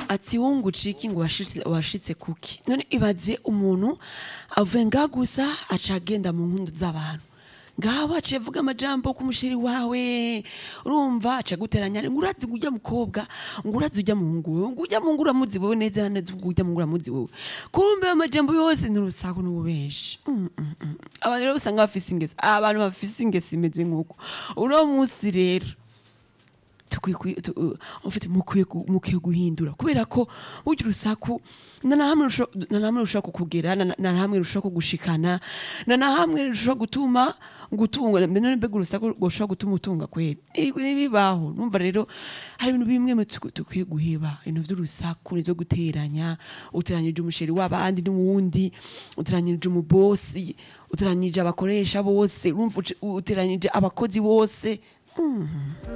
ati wunguca iki ngo washitse washitse kuki none ibaze umuntu avuye ngaha gusa aca agenda mu nkundu z'abantu ngaho aciye avuga amajambo ku musheri wawe urumva aca guteranya ngo urazi ngo ujya mukobwa ngo urazi ujya muhungu wewe ngo ujya muhungu uramuzi wewe neza na neza ubwo ujya muhungu uramuzi wewe kumbe ayo majambo yose ni urusaku n'ububeshi Mm, mm, mm. abantu rero usanga bafise ingesi abantu bafise ingesi imeze nk'uko uno munsi rero tukwiye kwi- tu- uh, ufite mukwiye gu- mukwiye guhindura kubera ko burya urusaku na na hamwe rusho- na na hamwe rushobora kukugera na na- na hamwe rushobora kugushikana na na hamwe rushobora gutuma gutunga mbere mbega urusaku rushobora gutuma utunga kweli Ibi- ntibibaho numva rero hari ibintu bimwe mu tuku- dukwiye guheba ibintu vy'urusaku nizo guteranya uteranyije umusheri w'abandi n'uwundi uteranyije umubosi uteranyije abakoresha bose urumva uce- uteranyije abakozi bose